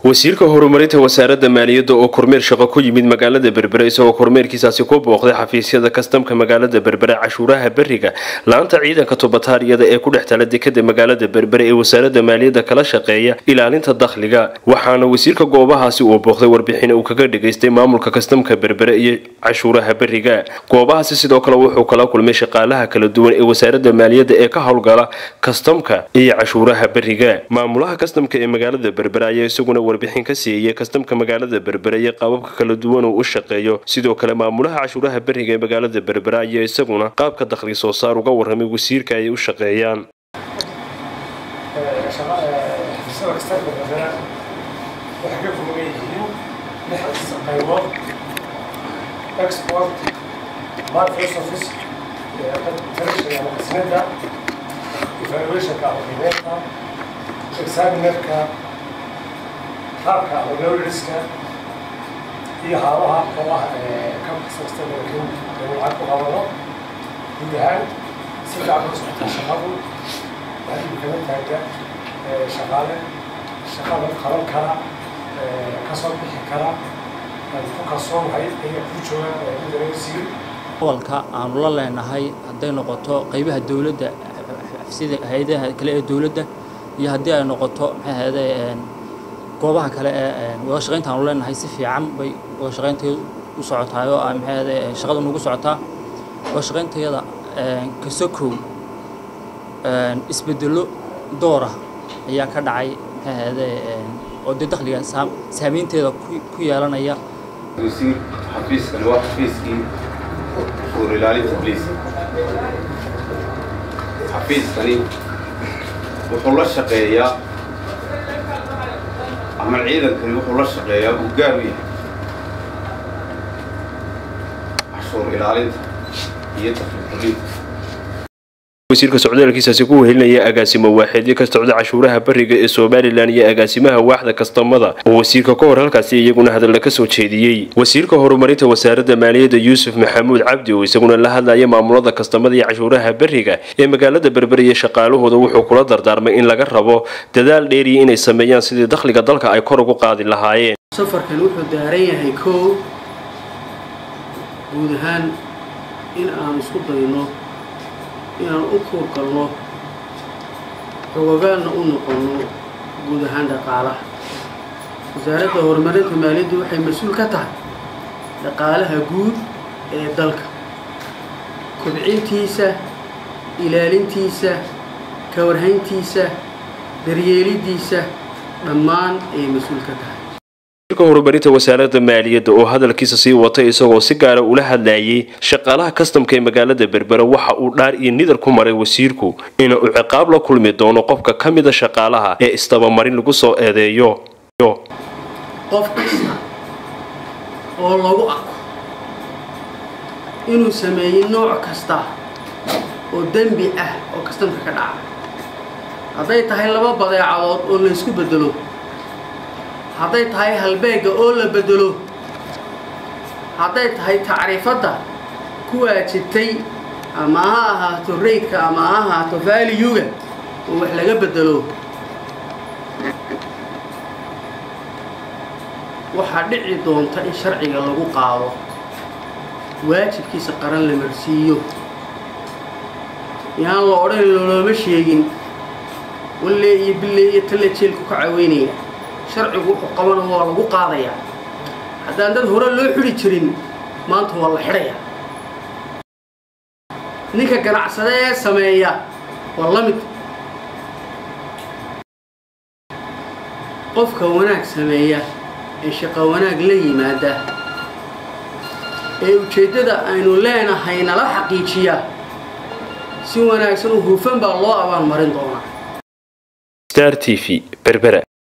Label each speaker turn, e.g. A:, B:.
A: wasiirka horumarinta wasaaradda maaliyadda oo kormeer shaqo ku yimid magaalada berbere isagoo kormeerkiisaasi ku booqday xafiisyada kastamka magaalada berbere cashuuraha beriga laanta ciidanka tubataariyada ee ku dhex tala dekada magaalada berbere ee wasaaradda maaliyadda kala shaqeeya ilaalinta dakhliga waxaana wasiirka goobahaasi uu booqday warbixin uu kaga dhagaystay maamulka kastamka berbere iyo cashuuraha beriga goobahaasi sidoo kale wuxuu kala kulmay shaqaalaha kala duwan ee wasaaradda maaliyadda ee ka howlgala kastamka iyo cashuuraha beriga maamulaha kastamka ee magaalada berbere ayaa isaguna warbixin ka siiyey kastamka magaalada berbere iyo qaababka kala duwan uu u shaqeeyo sidoo kale maamulaha cashuuraha beriga ee magaalada berbere ayaa isaguna qaabka dakhli soo saar uga warramay wasiirka ay u shaqeeyaan
B: qaabka lowriska iyo haabaha oo ah ka kasasta laakiin lacag ku qabano guud ahaan si fiican ku socota shaqadu waxay kala taaga shaqaale shaqada qaban kara kasoo bixi kara ku kalsoonahay ayaa ku jooga gudanaysiin
C: gobolka aanu la leenahay hadday noqoto qaybaha dowladda sida hay-adaha kale ee dowladda iyo haddii ay noqoto maxay ahayde goobaha kale ee wada shaqaynta aanu leenahay si fiican bay wada shaqaynteedu u socotaay oo ah maxay ahayde shaqada nugu socotaa wada shaqayntayada kasokow isbedelo door ah ayaa ka dhacay maxay ahayde oo dee dakhliga saamaynteeda ku yeelanaya
D: wasiir xafiiskani waa xafiiskii uur ilaalinta bliis xafiiskani wuxuu la shaqeeyaa ama ciidankani wuxuu la shaqeeyaa uu gaar u yahay cashuur ilaalinta iyo dakhliqolinta
A: wasiirka socdaalkiisaasi ku wehelinaya agaasimo waaxeedyo ka socda cashuuraha beriga ee somalilan iyo agaasimaha waaxda kastamada oo wasiirka ka hor halkaasi iyaguna hadalla ka soo jeediyey wasiirka horumarinta wasaaradda maaliyadda yuusuf maxamuud cabdi oo isaguna la hadlaya maamulada kastamada iyo cashuuraha beriga ee magaalada berbere iyo shaqaalahooda wuxuu kula dardaarmay in laga rabo dadaal dheeriya inay sameeyaan sidii dakhliga dalka ay kor ugu qaadi lahaayeen
E: safarkan wuxuu daaran yahay koow guud ahaan in aan isku dayno inaan u kuurgalno xogogaalna u noqonno guud ahaan dhaqaalaha wasaaradda horumarinta maaliyaddu waxay mas-uul ka tahay dhaqaalaha guud ee dalka kobcintiisa ilaalintiisa ka warhayntiisa daryeelidiisa dhammaan ayay mas-uul ka tahay
A: wasiirka horumarinta wasaaradda maaliyadda oo hadalkiisa sii watay isagoo si gaara ula hadlayay shaqaalaha kastamka ee magaalada berbere waxa uu dhaar iyo nidar ku maray wasiirku ina uu ciqaab la kulmi doono qofka ka mida shaqaalaha ee istabamarin lagu soo eedeeyo
E: qof kasta oo lagu arko inuu sameeyey nooc kasta oo dembi ah oo kastamka ka dhaca hadday tahay laba badeecadood oo laysku bedelo hadday tahay halbeegga oo la bedelo hadday tahay tacriifadda ku waajibtay ama ha ahaato raydka ama ha ahaato vaaliyuga oo wax laga bedelo waxaa dhici doonta in sharciga lagu qaado waajibkiisa qaran la marsiiyo yaan la odhan loolooma sheegin walle iyo bille iyo talle jeelku ka caweynaya sharcigu wuxuu qabana waa lagu qaadayaa haddaan dad hore loo xidhi jirin maanta waa la xidhayaa ninka ganacsade ee sameeya waa la mid qofka wanaag sameeya ee shaqo wanaag la yimaada ee ujeeddada aynu leenahay nala xaqiijiya si wanaagsan oo hufan baa loo abaalmarin doonaa
A: star t v berbera